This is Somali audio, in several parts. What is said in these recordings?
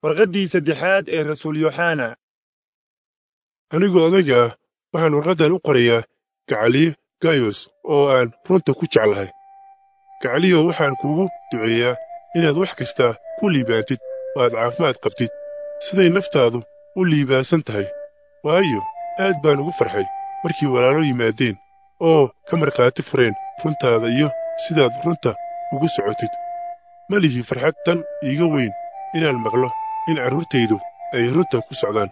warqaddii saddexaad ee rasuul yooxana anigoo odayga ah waxaan warqaddan u qorayaa gacaliyo gayos oo aan runta ku jeclahay gacaliyo waxaan kuugu duceeyaa inaad wax kasta ku liibaantid oo aad caafimaad qabtid siday naftaadu u liibaansan tahay waayo aad baan ugu farxay markii walaalo yimaadeen oo ka markhaati fureen runtaada iyo sidaad runta ugu socotid ma lihi farxad tan iiga weyn inaan maqlo in carruurtaydu ay runta ku socdaan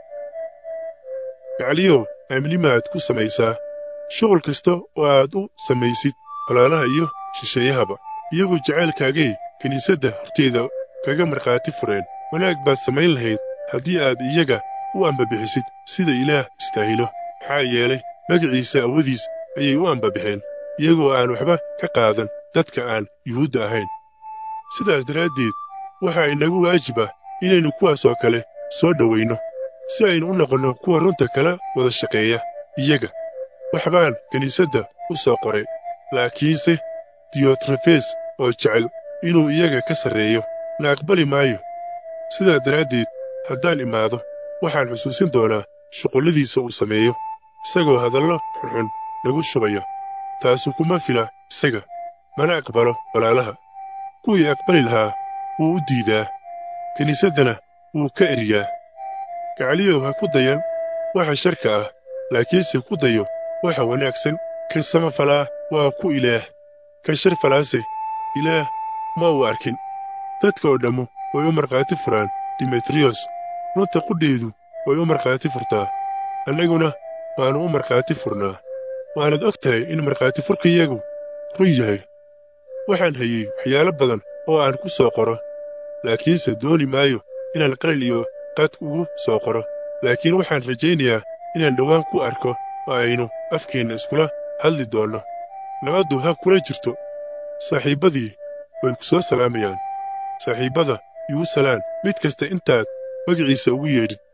gacaliyow aamnimaad ku samaysaa shuqul kasta oo aad u samaysid walaalaha iyo shisheeyahaba iyagoo jacaylkaagay kiniisadda horteeda kaga markhaati fureen wanaag baad samayn lahayd haddii aad iyaga u ambabixisid sida ilaah istaahilo maxaa yeelay magaciisa awadiis ayay u ambabixeen iyagoo aan waxba ka qaadan dadka aan yuhuudda ahayn sidaas daraaddeed waxaa inagu waajib ah inaynu kuwaasoo kale soo dhowayno si aynu u noqonno kuwa runta kala wada shaqeeya iyaga wax baan kiniisadda u soo qoray laakiinse diyotrefes oo jecel inuu iyaga ka sarreeyo na aqbali maayo sidaa daraaddeed haddaan imaado waxaan xusuusin doonaa shuqulladiisa uu sameeyo isagoo hadallo xunxun nagu shubaya taasu kuma fila isaga mana aqbalo walaalaha kuwii aqbali lahaa wuu u diidaa kiniisaddana wuu ka eriyaa gacaliyow ha ku dayan waxa sharka ah laakiinse ku dayo waxa wanaagsan ka samafalaa waa ku ilaah ka shar falaase ilaah ma uu arkin dadka oo dhammu way u markhaati furaan dimetriyos runta qudheedu way u markhaati furtaa annaguna waannu u markhaati furnaa waanaad og tahay in markhaati furkayagu run yahay waxaan hayey waxyaalo badan oo aan ku soo qoro laakiinse dooni maayo inaan qalil iyo qad ugu soo qoro laakiin waxaan rajaynayaa inaan dhowaan ku arko oo aynu afkeenna iskula hadli doonno nabaddu ha kula jirto saaxiibbadii way ku soo salaamayaan saaxiibbada igu salaan mid kasta intaad magaciisa ugu yeedhid